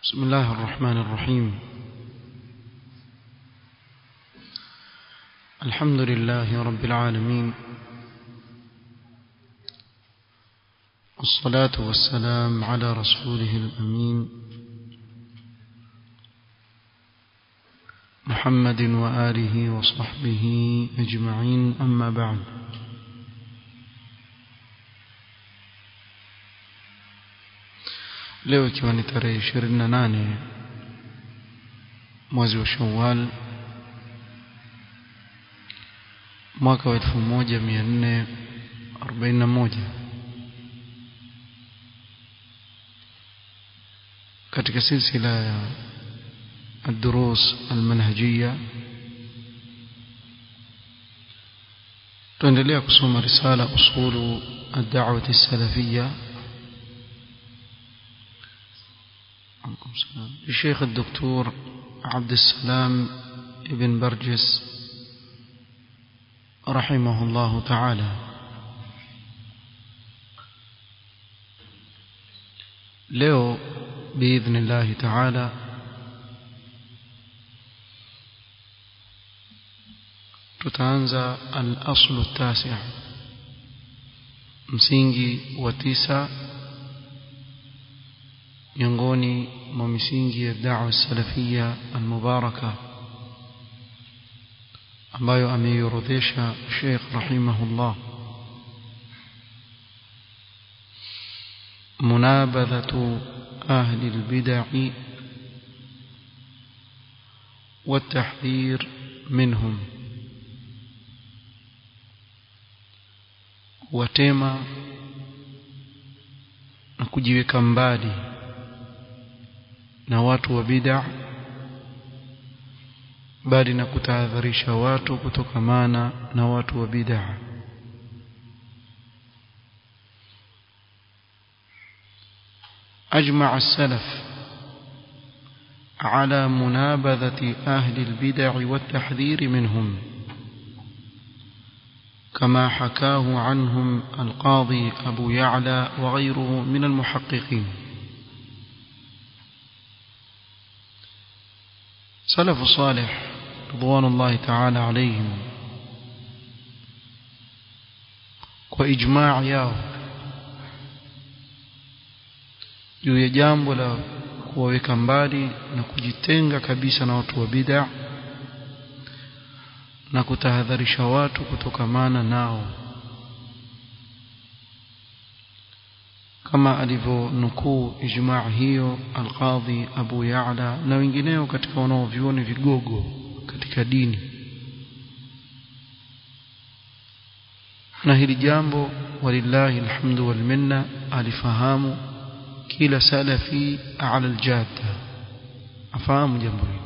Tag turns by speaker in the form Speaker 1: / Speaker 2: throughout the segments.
Speaker 1: بسم الله الرحمن الرحيم الحمد لله رب العالمين والصلاة والسلام على رسوله الأمين محمد وآله وصحبه أجمعين أما بعد leo ikiwa ni tarehe ishirini na nane mwezi wa shawal mwaka wa elfu moja mia nne arobaini na moja katika silsila ya الدروس المنهجية tuendelea kusoma risala usulu الدعوة السلفية الشيخ الدكتور عبد السلام ابن برجس رحمه الله تعالى leo باذن الله تعالى tutaanza al-aslu tasi' msingi wa tisa miongoni mwa misingi ya da'wa salafia al-mubaraka ambayo ameiorodhesha Sheikh rahimahullah munabadhatu ahli al-bid'ah والتحذير منهم watema na kujiweka mbali na watu wa bid'a bali na kutahadharisha watu kutokamana na watu wa bid'a أجمع السلف على منابذة أهل البدع والتحذير منهم كما حكاه عنهم القاضي أبو يعلى وغيره من المحققين سلف صالح رضوان الله تعالى عليهم وإجماع yao juu ya jambo la kuwaweka mbali na kujitenga kabisa na watu wa bid'a na kutahadharisha watu kutokamana nao kama alivyonukuu ijma' hiyo alqadhi Abu Ya'la na wengineo katika wanaovioni vigogo katika dini na hili jambo walillahi alhamdu wal minna alifahamu kila salafi ala aljadda afahamu jambo hili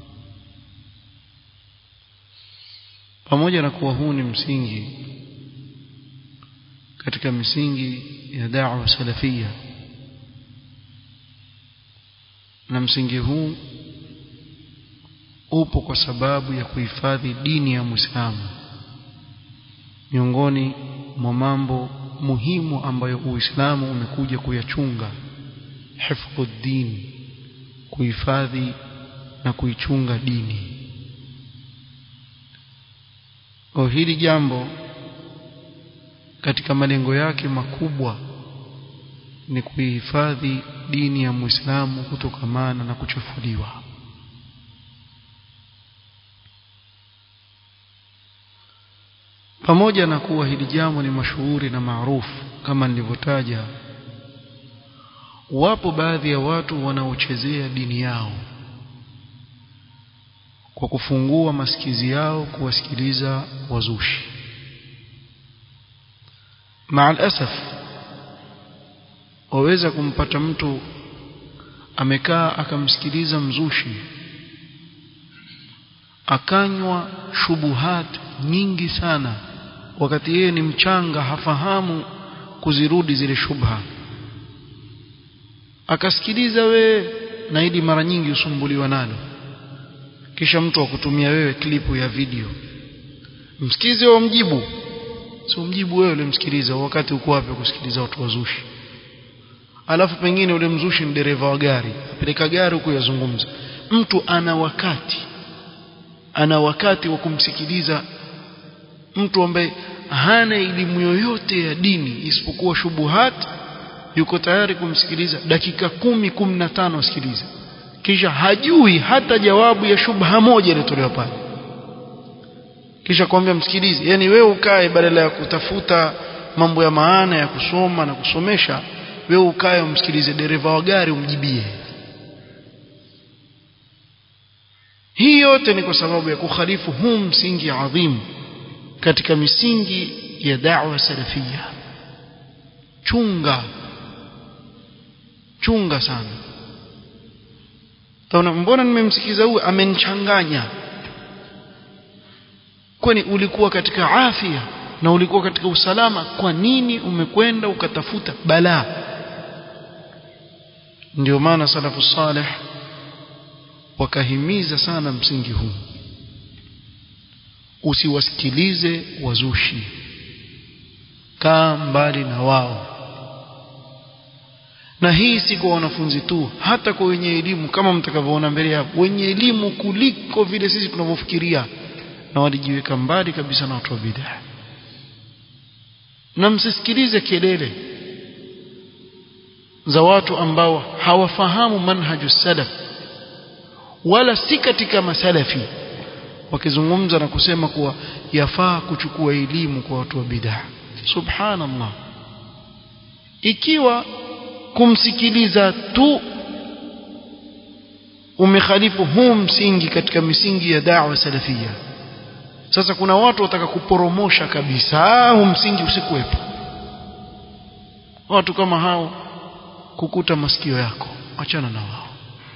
Speaker 1: pamoja na kuwa huu ni msingi katika misingi ya da'wa salafia na msingi huu upo kwa sababu ya kuhifadhi dini ya Muislamu miongoni mwa mambo muhimu ambayo Uislamu umekuja kuyachunga hifdhuddin kuhifadhi na kuichunga dini kwa hili jambo katika malengo yake makubwa ni kuihifadhi dini ya Muislamu kutokamana na kuchafuliwa pamoja na kuwa hili jambo ni mashuhuri na maarufu kama nilivyotaja wapo baadhi ya watu wanaochezea dini yao kwa kufungua masikizi yao kuwasikiliza wazushi maal asaf waweza kumpata mtu amekaa akamsikiliza mzushi akanywa shubuhat nyingi sana wakati yeye ni mchanga hafahamu kuzirudi zile shubha akasikiliza we na hili mara nyingi usumbuliwa nalo kisha mtu akutumia wewe klipu ya video msikize wa mjibu sio mjibu wewe ulimsikiliza wakati uko wapi kusikiliza watu wazushi alafu pengine ule mzushi ni dereva wa gari apeleka gari huko yazungumza mtu ana wakati ana wakati wa kumsikiliza mtu ambaye hana elimu yoyote ya dini isipokuwa shubuhat yuko tayari kumsikiliza dakika kumi kumi na tano asikilize kisha hajui hata jawabu ya shubha moja iliyotolewa pale kisha kwambia msikilize yani wewe ukae badala ya kutafuta mambo ya maana ya kusoma na kusomesha wewe ukae umsikilize dereva wa gari umjibie hii yote ni kwa sababu ya kukhalifu huu msingi adhimu katika misingi ya da'wa salafia chunga chunga sana taona mbona nimemsikiza huyu amenichanganya kwani ulikuwa katika afya na ulikuwa katika usalama kwa nini umekwenda ukatafuta balaa ndio maana salafu salih wakahimiza sana msingi huu usiwasikilize wazushi kaa mbali na wao na hii si kwa wanafunzi tu hata kwa wenye elimu kama mtakavyoona mbele hapo wenye elimu kuliko vile sisi tunavyofikiria na walijiweka mbali kabisa na watu wa bid'a na msisikilize kelele za watu ambao hawafahamu manhaju salaf wala si katika masalafi wakizungumza na kusema kuwa yafaa kuchukua elimu kwa watu wa bid'a subhanallah ikiwa kumsikiliza tu umekhalifu huu msingi katika misingi ya da'wa salafia sasa kuna watu wataka kuporomosha kabisa huu msingi usikuwepo watu kama hao kukuta masikio yako achana na wao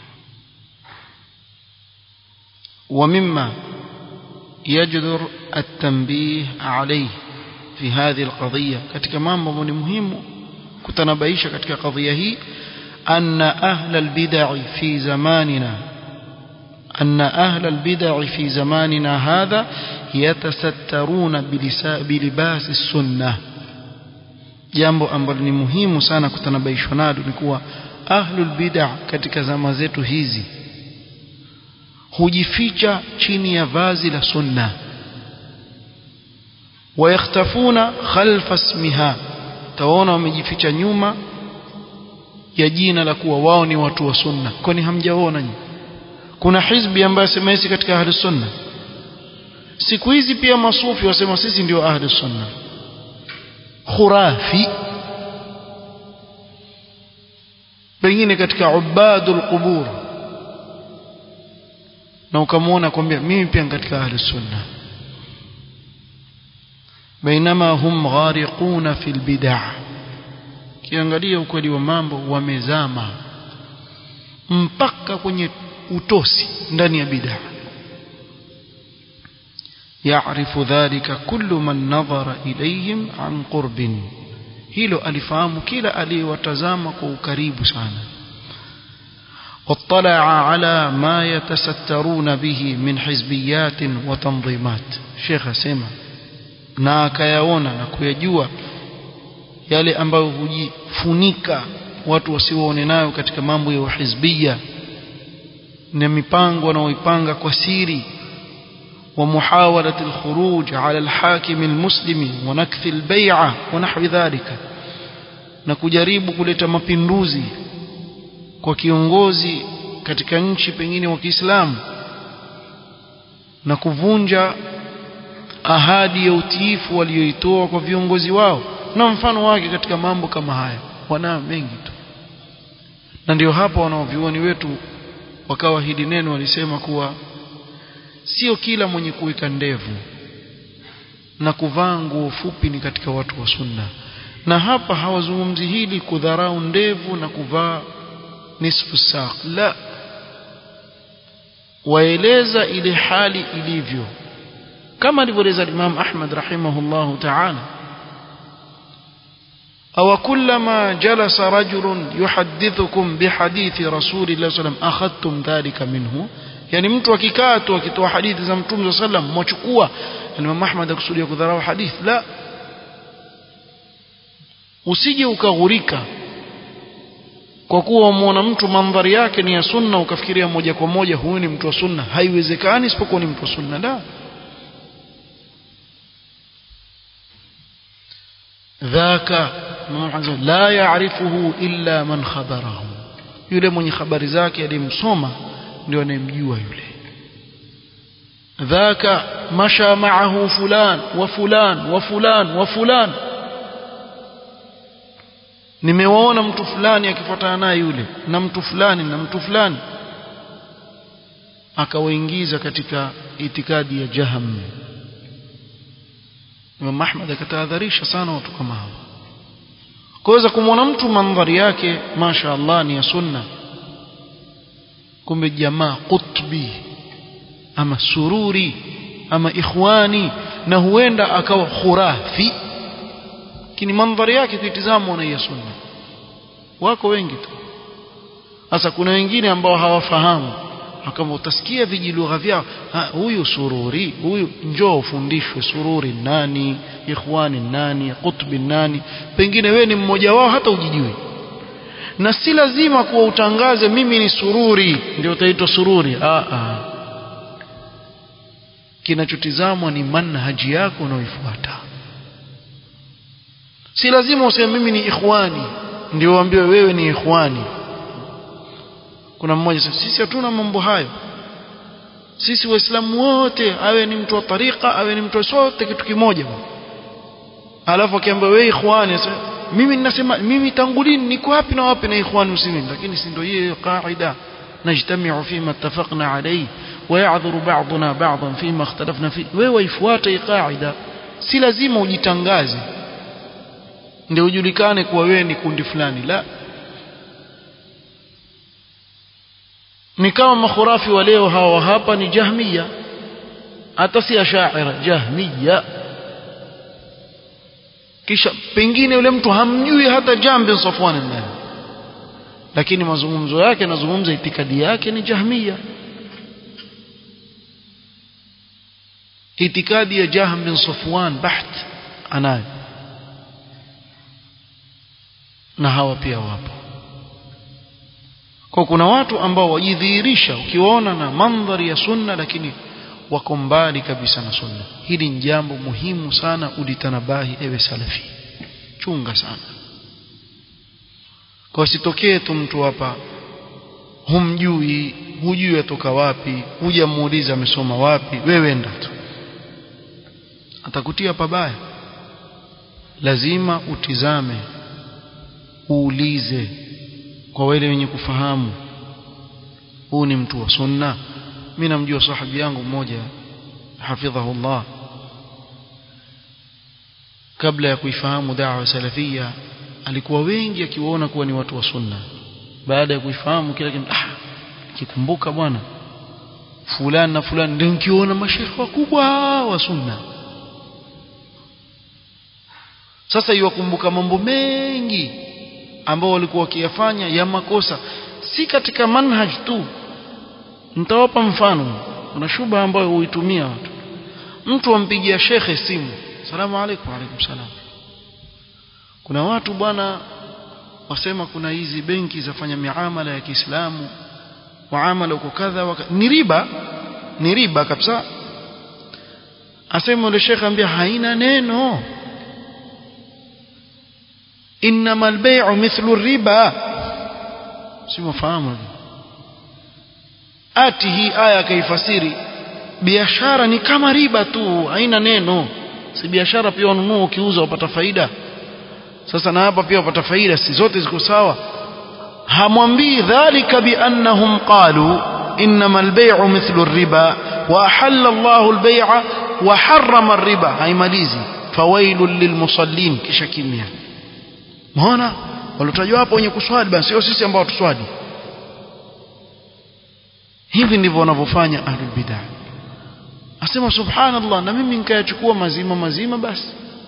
Speaker 1: ومما يجدر التنبيه عليه في هذه القضية katika mambo ni muhimu kutanabaisha katika kadhia hii أن أهل البدع في زماننا أن أهل البدع في زماننا هذا يتسترون بلباس السنة jambo ambalo ni muhimu sana kutanabaishwa nalo ni kuwa ahlul bid'a katika zama zetu hizi hujificha chini ya vazi la sunna wayakhtafuna khalfa ismiha tawaona wamejificha nyuma ya jina la kuwa wao ni watu wa sunna kwani hamjaona nyinyi kuna hizbi ambayo sema sisi katika ahli sunna siku hizi pia masufi wasema sisi ndio ahli sunna khurafi pengine katika ubadul qubur na ukamwona kwambia mimi pia katika ahli sunna bainama hum ghariquna fil bid'ah kiangalia ukweli wa mambo wamezama mpaka kwenye utosi ndani ya bid'a yaarifu dhalika kullu man nadhara ilayhim an qurbin hilo alifahamu kila aliyewatazama kwa ukaribu sana واطلع على ما يتسترون به من حزبيات وتنظيمات شيخ سيما na akayaona na kuyajua yale ambayo hujifunika watu wasiwaone nayo katika mambo ya uhizbia na mipango wanaoipanga kwa siri ومحاولة الخروج على الحاكم المسلم ونكث البيعة ونحو ذلك na kujaribu kuleta mapinduzi kwa kiongozi katika nchi pengine wa Kiislamu na kuvunja ahadi ya utiifu walioitoa kwa viongozi wao na mfano wake katika mambo kama haya wana mengi tu na ndio hapa wanaovioni wetu wakawa hili neno walisema kuwa sio kila mwenye kuweka ndevu na kuvaa nguo fupi ni katika watu wa sunna na hapa hawazungumzi hili kudharau ndevu na kuvaa nisfu saq la waeleza ile hali ilivyo kama alivyoeleza Imam Ahmad rahimahullahu ta'ala أو كلما جلس رجل يحدثكم بحديث رسول الله صلى الله عليه وسلم أخذتم ذلك منه yani mtu akikaa tu akitoa hadithi za mtume صلى الله عليه وسلم mwachukua Imam Ahmad akusudia kudharau hadith la usije ukaghurika kwa kuwa umwona mtu mandhari yake ni ya sunna ukafikiria moja kwa moja huyu ni mtu wa sunna haiwezekani isipokuwa ni mtu wa sunna la dhaka la yaarifuhu illa man khabarahu yule mwenye habari zake aliyemsoma ndio anayemjua yule dhaka masha ma'ahu fulan wa fulan wa fulan wa fulan nimewaona mtu fulani akifuatana naye yule na mtu fulani na mtu fulani akawaingiza katika itikadi ya jaham Imam Ahmad akatahadharisha sana watu kama hao kuweza kumwona mtu mandhari yake masha Allah ni ya sunna kumbe jamaa qutbi ama sururi ama ikhwani na huenda akawa khurafi lakini mandhari yake kuitizama na ya sunna wako wengi tu sasa kuna wengine ambao hawafahamu kama utasikia vijilugha vyao huyu sururi huyu njoo ufundishwe sururi nani ikhwani nani qutbi nani pengine we ni mmoja wao hata ujijui na si lazima kuwa utangaze mimi ni sururi ndio utaitwa sururi a a kinachotizamwa ni manhaji yako unaoifuata si lazima useme mimi ni ikhwani ndio uambiwe wewe ni ikhwani kuna mmoja sisi hatuna mambo hayo sisi waislamu wote awe ni mtu wa tariqa awe ni mtu wa sote kitu kimoja alafu akiambia wewe ikhwani mimi ninasema mimi tangu lini niko wapi na wapi na ikhwani muslimin lakini si ndio hiyo qaida najtamiu fima ittafaqna alayhi ويعذر بعضنا بعضا فيما اختلفنا فيه wewe waifuate qaida si lazima ujitangaze ndio ujulikane kuwa wewe ni kundi fulani la ni kama makhurafi wa leo hawa hapa ni jahmiya hata si ashaira jahmiya kisha pengine yule mtu hamjui hata jambi Safwan nani lakini mazungumzo yake nazungumza itikadi yake ni jahmiya itikadi ya Jahm bin Safwan baht anayo na hawa pia wapo kwa kuna watu ambao wajidhihirisha ukiwaona na mandhari ya sunna lakini wako mbali kabisa na sunna hili ni jambo muhimu sana ulitanabahi ewe salafi chunga sana kwa sitokee tu mtu hapa humjui hujui atoka wapi hujamuuliza amesoma wapi wewe enda tu atakutia pabaya lazima utizame uulize kwa wale wenye kufahamu huu ni mtu wa sunna mimi namjua sahabi yangu mmoja hafidhahullah kabla ya kuifahamu da'wa salafia alikuwa wengi akiwaona kuwa ni watu wa sunna baada ya kuifahamu kila kitu ah kikumbuka bwana fulani na fulani ndio nikiona mashekhe wakubwa wa sunna sasa iwakumbuka mambo mengi ambao walikuwa wakiyafanya ya makosa si katika manhaj tu nitawapa mfano kuna shuba ambayo huitumia watu mtu ampigia shekhe simu salamu alaykum alaykum salam kuna watu bwana wasema kuna hizi benki zafanya miamala ya Kiislamu muamala uko kadha waka ni riba ni riba kabisa asema yule shekhe ambia haina neno انما البيع مثل الربا simafahamu ati hii aya kaifasiri biashara ni kama riba tu haina neno si biashara pia ununua ukiuza upata faida sasa na hapa pia upata faida si zote ziko sawa hamwambii dhalika biannahum qalu انما البيع مثل الربا واحل الله البيع وحرم الربا haimalizi fawailul lilmusallin kisha kimya Umeona? Walotajwa hapo wenye kuswali basi sio sisi ambao tuswali. Hivi ndivyo wanavyofanya ahlul bid'ah. Asema subhanallah na mimi nikayachukua mazima mazima basi.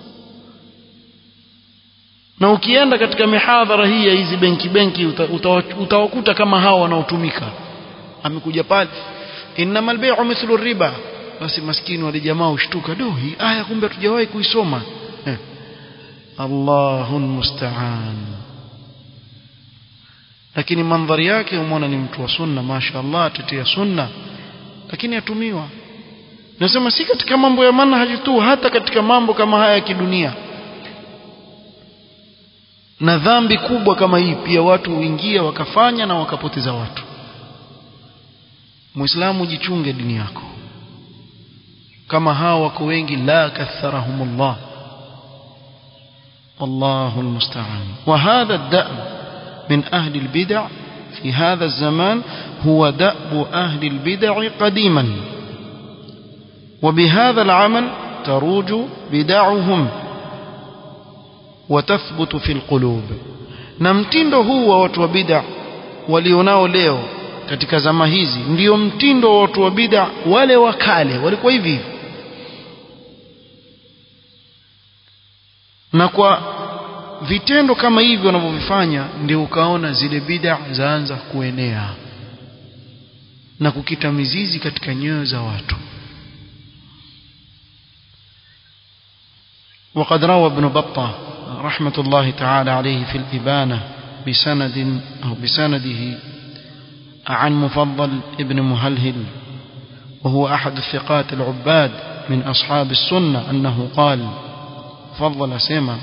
Speaker 1: Na ukienda katika mihadhara hii ya hizi benki benki utawakuta uta, uta kama hao wanaotumika. Amekuja pale innamal bay'u mithlu riba. Basi maskini wale jamaa ushtuka, do hii aya kumbe hatujawahi kuisoma. Eh. الله المستعان lakini mandhari yake umeona ni mtu wa sunna mashaallah atetea sunna lakini atumiwa nasema si katika mambo ya manhaji tu hata katika mambo kama haya ya kidunia na dhambi kubwa kama hii pia watu huingia wakafanya na wakapoteza watu muislamu jichunge dini yako kama hao wako wengi la katharahumullah والله المستعان وهذا الدأب من أهل البدع في هذا الزمان هو دأب أهل البدع قديما وبهذا العمل تروج بدعهم وتثبت في القلوب na mtindo huu wa watu wa bid'a walionao leo katika zama hizi ndio mtindo wa watu wa bid'a wale wa kale walikuwa hivi hivi na kwa vitendo kama hivi wanavyovifanya ndio ukaona zile bid'a zaanza kuenea na kukita mizizi katika nyoyo za watu وقد روى ابن بطة رحمة الله تعالى عليه في الإبانة بسند أو بسنده عن مفضل ابن مهلهل وهو أحد الثقات العباد من أصحاب السنة أنه قال فضل سيما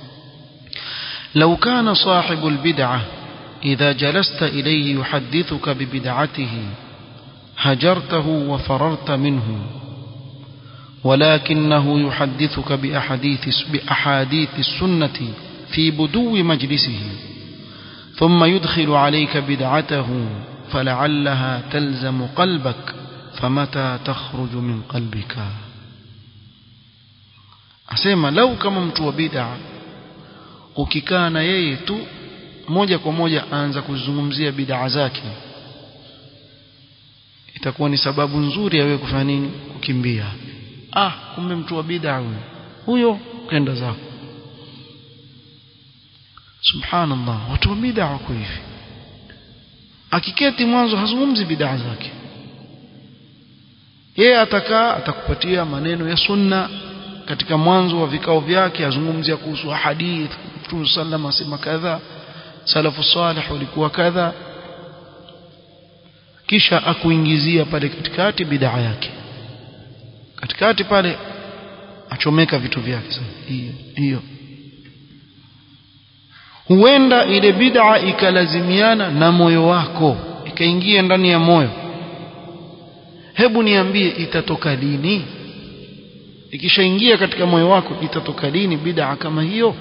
Speaker 1: لو كان صاحب البدعة إذا جلست إليه يحدثك ببدعته هجرته وفررت منه ولكنه يحدثك بأحاديث, بأحاديث السنة في بدو مجلسه ثم يدخل عليك بدعته فلعلها تلزم قلبك فمتى تخرج من قلبك asema lau kama mtu wa bid'a ukikaa na yeye tu moja kwa moja aanza kuzungumzia bid'a zake itakuwa ni sababu nzuri ya wewe kufanya nini kukimbia ah kumbe mtu wa bid'a huyo huyo kenda zako subhanallah watu wa bid'a wako hivi akiketi mwanzo hazungumzi bid'a zake yeye atakaa atakupatia maneno ya sunna katika mwanzo wa vikao vyake azungumzia kuhusu hadith Mtume sallam asema kadha salafu salih walikuwa kadha kisha akuingizia pale katikati bid'a yake katikati pale achomeka vitu vyake hiyo hiyo huenda ile bid'a ikalazimiana na moyo wako ikaingia ndani ya moyo hebu niambie itatoka lini ikishaingia katika moyo wako itatoka lini bid'a kama hiyo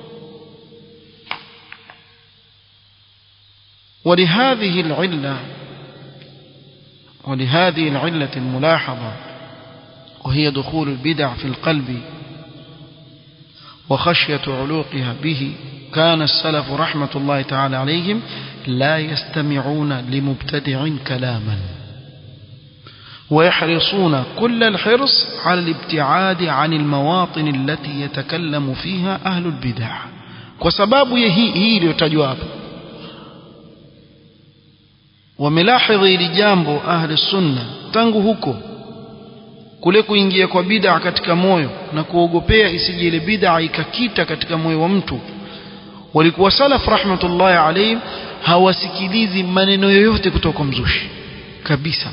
Speaker 1: ولهذه العلة ولهذه العلة الملاحظة وهي دخول البدع في القلب وخشية علوقها به كان السلف رحمة الله تعالى عليهم لا يستمعون لمبتدع كلاما ويحرصون كل الحرص على الابتعاد عن المواطن التي يتكلم فيها أهل البدع وسباب هي هي iliyotajwa hapa wamelahidhi ili jambo ahli sunna tangu huko kule kuingia kwa bid'a katika moyo na kuogopea isije ile bid'a ikakita katika moyo wa mtu walikuwa salaf rahmatullahi alayhim hawasikilizi maneno yoyote kutoka kwa mzushi kabisa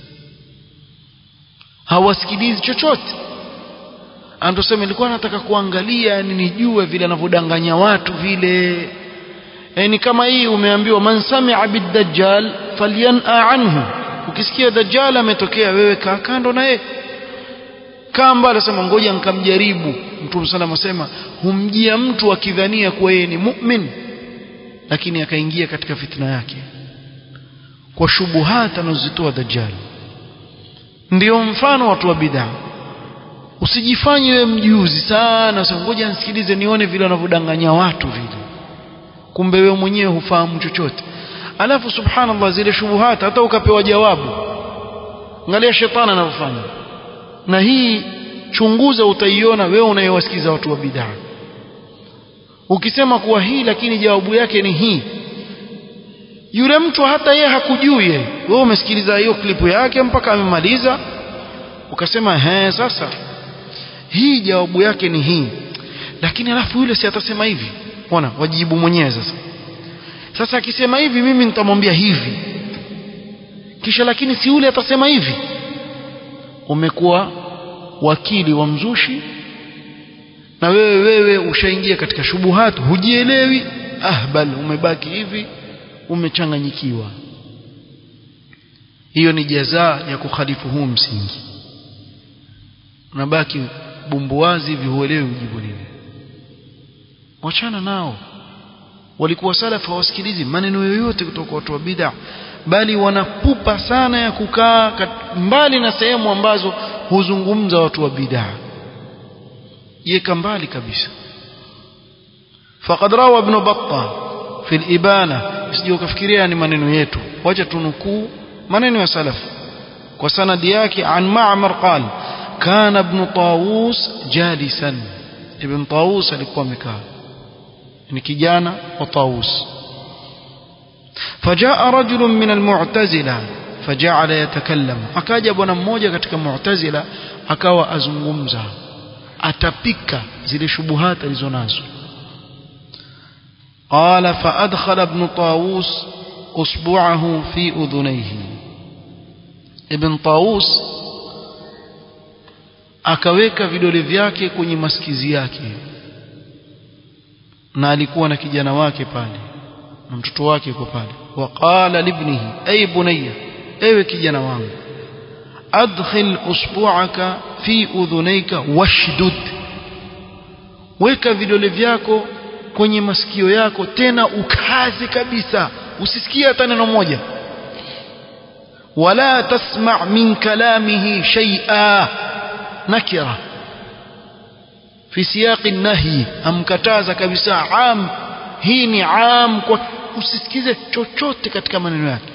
Speaker 1: hawasikilizi chochote anatosema nilikuwa nataka kuangalia yani nijue vile anavyodanganya watu vile yani kama hii umeambiwa man sami'a bid-dajjal falyan'a anhu ukisikia dajjal ametokea wewe kaa kando na yeye kaa mbali asema ngoja nikamjaribu mtume sana asema humjia mtu akidhania kuwa yeye ni mu'min lakini akaingia katika fitna yake kwa shubuhat anazozitoa dajjal ndio mfano watu wa bid'a usijifanye wewe mjuzi sana sasa ngoja nisikilize nione vile wanavyodanganya watu vile kumbe wewe mwenyewe hufahamu chochote alafu subhanallah zile shubuhat hata ukapewa jawabu angalia shetani anavyofanya na hii chunguza utaiona wewe unayewasikiza watu wa bid'a ukisema kuwa hii lakini jawabu yake ni hii yule mtu hata yeye hakujui yeye wewe umesikiliza hiyo klipu yake mpaka amemaliza ukasema he sasa hii jawabu yake ni hii lakini alafu yule si atasema hivi ona wajibu mwenyewe sasa sasa akisema hivi mimi nitamwambia hivi kisha lakini si yule atasema hivi umekuwa wakili wa mzushi na wewe wewe ushaingia katika shubuhat hujielewi ahbal umebaki hivi umechanganyikiwa hiyo ni jazaa ya kukhalifu huu msingi unabaki bumbuwazi vihuelewi ujibu nini wachana nao walikuwa salafu hawasikilizi maneno yoyote kutoka watu wa bid'a bali wanapupa sana ya kukaa mbali na sehemu ambazo huzungumza watu wa bid'a yeka mbali kabisa faqad rawa ibn battah fi al-ibana sije ukafikiria ni maneno yetu wacha tunukuu maneno ya salaf kwa sanadi yake an ma'mar qala kana ibn tawus jalisan ibn tawus alikuwa amekaa ni kijana wa tawus فجاء رجل من المعتزلة فجعل يتكلم akaja bwana mmoja katika mu'tazila akawa azungumza atapika zile shubuhat alizonazo قال فأدخل ابن طاووس أصبعه في أذنيه ابن طاووس akaweka vidole vyake kwenye masikizi yake na alikuwa na kijana wake pale na mtoto wake yuko pale waqala libnihi ay bunayya ewe kijana wangu adkhil usbu'aka fi udhunayka washdud weka vidole vyako kwenye masikio yako tena ukaze kabisa usisikie hata neno moja wala tasma' min kalamihi shay'a nakira fi siyaqi nahi amkataza kabisa am hii ni am kwa usisikize chochote katika maneno yake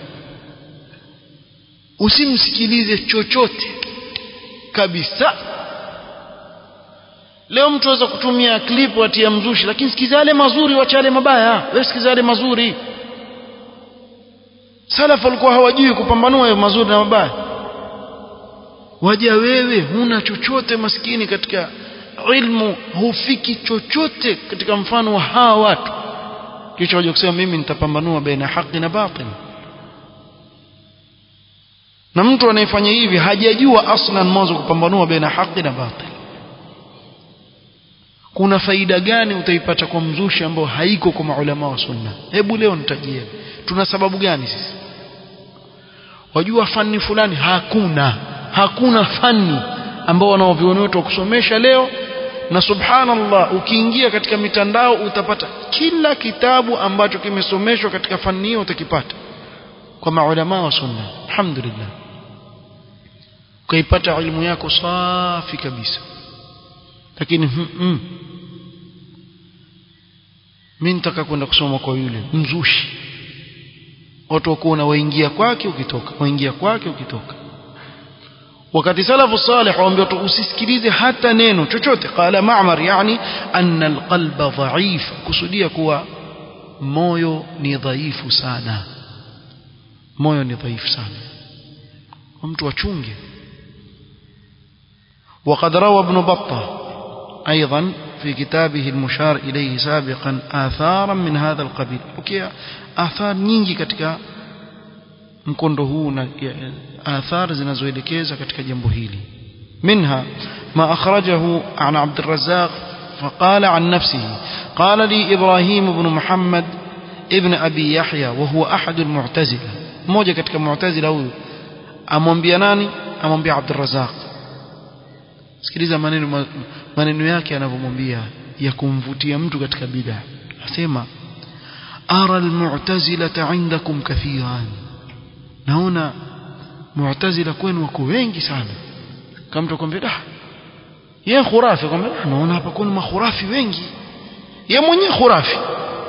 Speaker 1: usimsikilize chochote kabisa leo mtu aweza kutumia clip atia mzushi lakini sikiza yale mazuri wacha yale mabaya wewe sikiza yale mazuri salaf walikuwa hawajui kupambanua mazuri na mabaya waja wewe huna chochote maskini katika ilmu hufiki chochote katika mfano wa hawa watu kisha waje kusema mimi nitapambanua baina haki na batil na mtu anayefanya hivi hajajua aslan mwanzo kupambanua baina haki na batil kuna faida gani utaipata kwa mzushi ambao haiko kwa maulama wa sunna hebu leo nitajie tuna sababu gani sisi wajua fani fulani hakuna hakuna fani ambao wanaovioni wetu wa kusomesha leo na subhanallah ukiingia katika mitandao utapata kila kitabu ambacho kimesomeshwa katika fani hiyo utakipata kwa maulama wa sunna alhamdulillah ukaipata elimu yako safi kabisa lakini mm, mm. mimi nitaka kwenda kusoma kwa yule mzushi watu wakuona waingia kwake ukitoka waingia kwake ukitoka wakati salafu salih waambia usisikilize hata neno chochote qala ma'mar yani anna alqalba dha'if kusudia kuwa moyo ni dhaifu sana moyo ni dhaifu sana mtu achunge وقد روى ابن بطة أيضا في كتابه المشار إليه سابقا آثارا من هذا القبيل أوكي آثار nyingi katika mkondo huu na آثار zinazoelekeza katika jambo hili منها ما أخرجه عن عبد الرزاق فقال عن نفسه قال لي إبراهيم بن محمد ابن أبي يحيى وهو أحد المعتزلة mmoja katika mu'tazila huyu amwambia nani amwambia Abd الرزاق sikiliza maneno maneno yake anavyomwambia ya kumvutia mtu katika bid'a asema ara almu'tazila indakum kathiran naona mu'tazila kwenu wako wengi sana kama mtu akwambia ah yeye khurafi kwambia naona hapa kuna makhurafi wengi yeye mwenyewe khurafi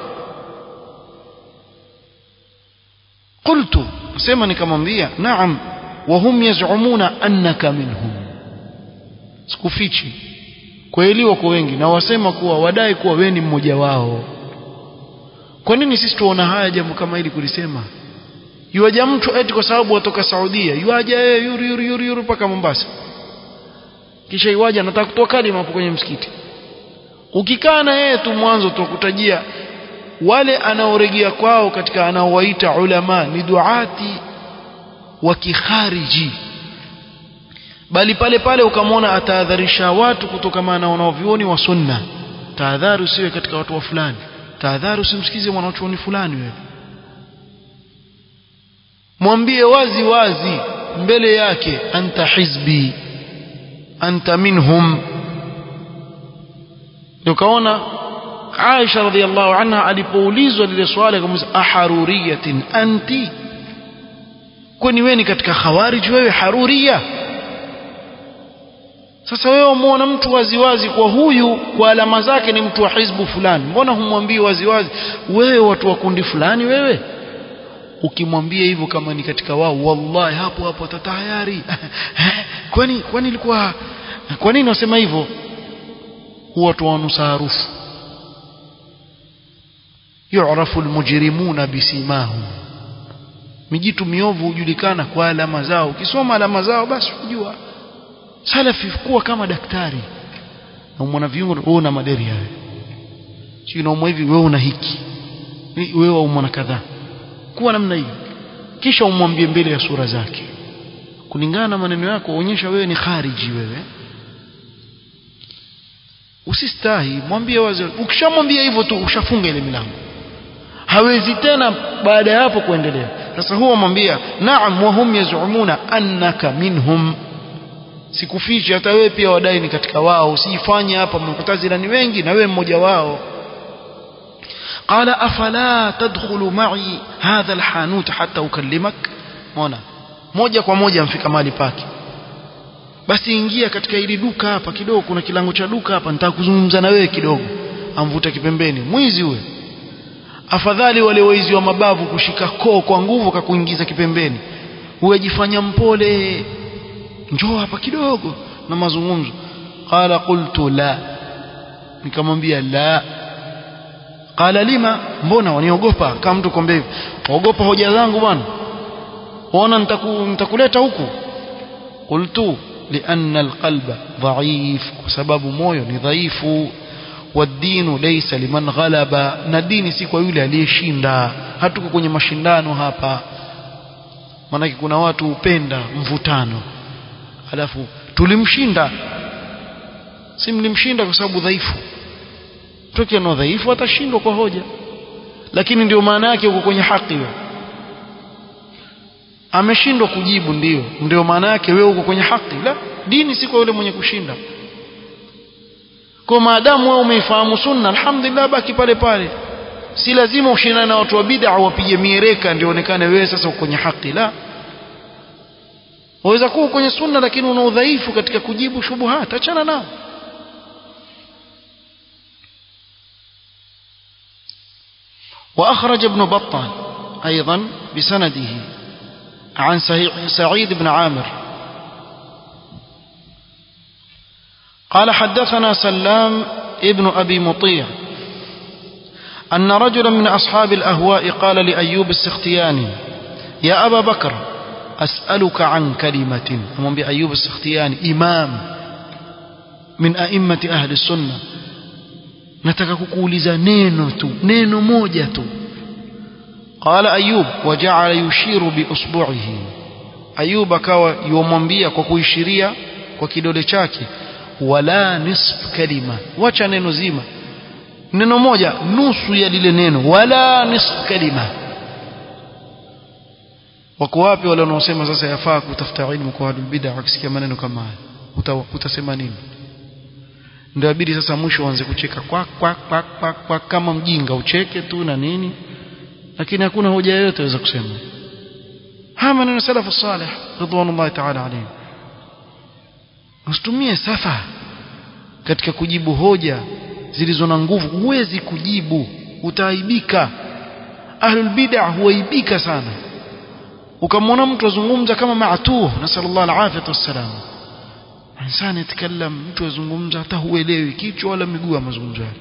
Speaker 1: قلت sema nikamwambia naam wahum yaz'umuna annaka minhum sikufichi kweli wako wengi na wasema kuwa wadai kuwa wewe ni mmoja wao kwa nini sisi tuona haya jambo kama hili kulisema yuaja mtu eti kwa sababu watoka Saudia yuaja yeye yuri yuri yuri yuri mpaka Mombasa kisha iwaja anataka kutoa kalima hapo kwenye msikiti ukikaa na yeye tu mwanzo tukutajia wale anaoregea kwao katika anaowaita ulama ni duati wa kikhariji bali pale pale ukamwona atahadharisha watu kutokana na wanaovioni wa sunna tahadhari usiwe katika watu wa fulani tahadhari usimsikize mwanachuoni fulani wewe mwambie wazi wazi mbele yake anta hizbi anta minhum ukaona Aisha radhiallahu anha alipoulizwa lile swali akamuuliza aharuriyatin anti kwani wewe ni katika khawarij wewe haruria sasa wewe umeona mtu waziwazi kwa huyu kwa alama zake ni mtu wa hizbu fulani mbona humwambii waziwazi wewe watu wa kundi fulani wewe ukimwambia hivyo kama ni katika wao wallahi hapo hapo atatayari kwani kwani ilikuwa kwa nini wasema hivyo huwa tuwanusa harufu yu'rafu almujrimuna bisimahum mijitu miovu hujulikana kwa alama zao ukisoma alama zao basi unajua salafi kuwa kama daktari na mwana viungo wewe una malaria wewe sio unaumwa hivi wewe una hiki wewe una kadhaa kuwa namna hiyo kisha umwambie mbele ya sura zake kulingana na maneno yako onyesha wewe ni khariji wewe usistahi mwambie wazi ukishamwambia hivyo tu ushafunga ile milango hawezi tena baada ya hapo kuendelea sasa huwa mwambia naam wa hum yazumuna annaka minhum sikufichi hata wewe pia wadai ni katika wao usijifanye hapa mkutazila ni wengi na wewe mmoja wao قال أفلا تدخل معي هذا الحانوت حتى أكلمك مona moja kwa moja mfika mahali pake basi ingia katika hili duka hapa kidogo kuna kilango cha duka hapa nitaka kuzungumza na wewe kidogo amvuta kipembeni mwizi huyo afadhali wale waizi wa mabavu kushika koo kwa nguvu kakuingiza kipembeni huwejifanya mpole njoo hapa kidogo na mazungumzo qala qultu la nikamwambia la qala lima mbona waniogopa kama mtu kwambia hivi ogopa hoja zangu bwana ona nitaku, nitakuleta huku qultu lianna alqalba dhaif kwa sababu moyo ni dhaifu والدين ليس liman ghalaba na dini si kwa yule aliyeshinda hatuko kwenye mashindano hapa maanake kuna watu hupenda mvutano alafu tulimshinda si mlimshinda kwa sababu dhaifu toki ana dhaifu atashindwa kwa hoja lakini ndio maana yake uko kwenye haki wewe ameshindwa kujibu ndio ndio maana yake wewe uko kwenye haki la dini si kwa yule mwenye kushinda kwa maadamu wewe umeifahamu sunna alhamdulillah baki pale pale si lazima ushindane na watu wa bid'a wapige miereka ndio onekane wewe sasa uko kwenye haki la waweza kuwa kwenye sunna lakini una udhaifu katika kujibu shubuhat achana nao وأخرج ابن بطال أيضا بسنده عن سعيد بن عامر قال حدثنا سلام ابن أبي مطيع أن رجلا من أصحاب الأهواء قال لأيوب السختياني يا أبا بكر أسألك عن كلمة هم بأيوب السختياني إمام من أئمة أهل السنة nataka kukuuliza neno tu neno moja tu qala ayub waja'ala yushiru bi usbu'ihi ayub akawa yomwambia kwa kuishiria kwa kidole chake wala nisf kalima wacha neno zima neno moja nusu ya lile neno wala nisf kalima wako wapi wale wanaosema sasa yafaa kutafuta ilmu kwa watu bid'a wakisikia maneno kama haya utasema nini ndio abidi sasa mwisho uanze kucheka kwa kwa kwa kwa, kwa kama mjinga ucheke tu na nini lakini hakuna hoja yoyote waweza kusema haya maneno salafu salih ridwanullahi ta'ala alayhi usitumie safa katika kujibu hoja zilizo na nguvu huwezi kujibu utaaibika ahlul bid'ah huaibika sana ukamwona mtu azungumza kama maatuh nasallallahu alafiyata wassalam insani yatakallam mtu azungumza hata huelewi kichwa wala miguu ya mazungumzo yake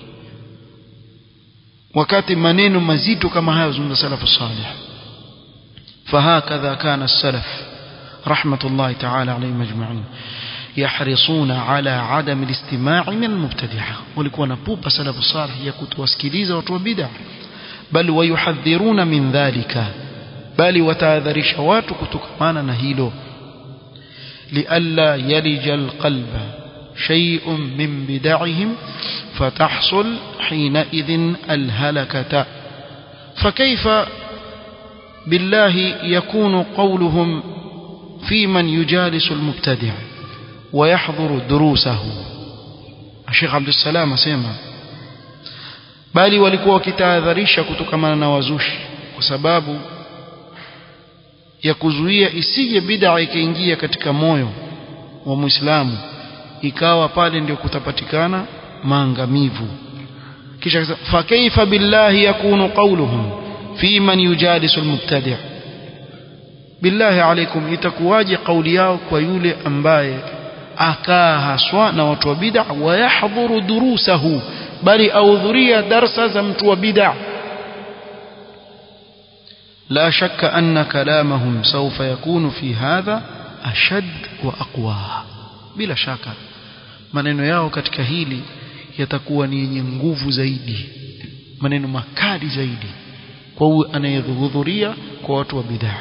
Speaker 1: wakati maneno mazito kama haya zungumza salafu salih فهكذا كان السلف رحمة الله تعالى عليهم أجمعين يحرصون على عدم الاستماع من المبتدعة walikuwa na pupa salafu salih ya kutuwasikiliza watu wa bid'a bal wayuhadhiruna min dhalika bali watahadharisha watu kutokamana na hilo lialla yalija alqalba shay'un min bid'ahim fatahsul hinaidhin alhalakata فكيف بالله يكون قولهم في من يجالس المبتدع ويحضر دروسه الشيخ عبد السلام اسمع bali walikuwa wakitahadharisha kutokamana na wazushi kwa sababu ya kuzuia isije bid'a ikaingia katika moyo wa Muislamu ikawa pale ndio kutapatikana maangamivu kisha fa kaifa billahi yakunu qawluhum fi man yujalisu almubtadi' billahi alaikum itakuwaje kauli yao kwa yule ambaye akaa haswa na watu wa bid'a wayahdhuru durusahu bali ahudhuria darsa za mtu wa bid'a لا شك أن كلامهم سوف يكون في هذا أشد وأقوى بلا شك maneno yao katika hili yatakuwa ni yenye nguvu zaidi maneno makali zaidi kwa huyu anayehudhuria kwa watu wa bidhaa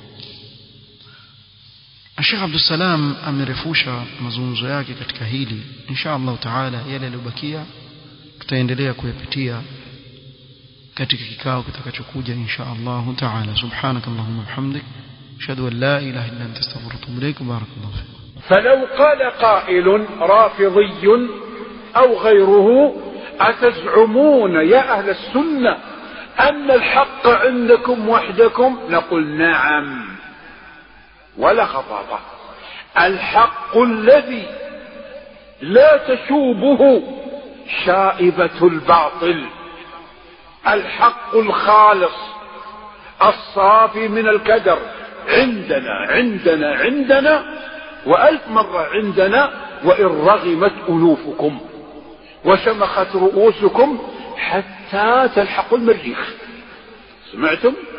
Speaker 1: Sheikh Abdul Salam amerefusha mazungumzo yake katika hili insha Allah taala yale yaliyobakia tutaendelea kuyapitia katika kikao kitakachokuja insha Allah taala subhanakallahumma bihamdik ashhadu an la ilaha illa anta astaghfiruka wa atubu ilaik barakallahu fiik
Speaker 2: فلو قال قائل رافضي أو غيره أتزعمون يا أهل السنة أن الحق عندكم وحدكم نقول نعم ولا خطابة الحق الذي لا تشوبه شائبة الباطل الحق الخالص الصافي من الكدر عندنا عندنا عندنا وألف مرة عندنا وإن رغمت أنوفكم وشمخت رؤوسكم حتى تلحقوا المريخ سمعتم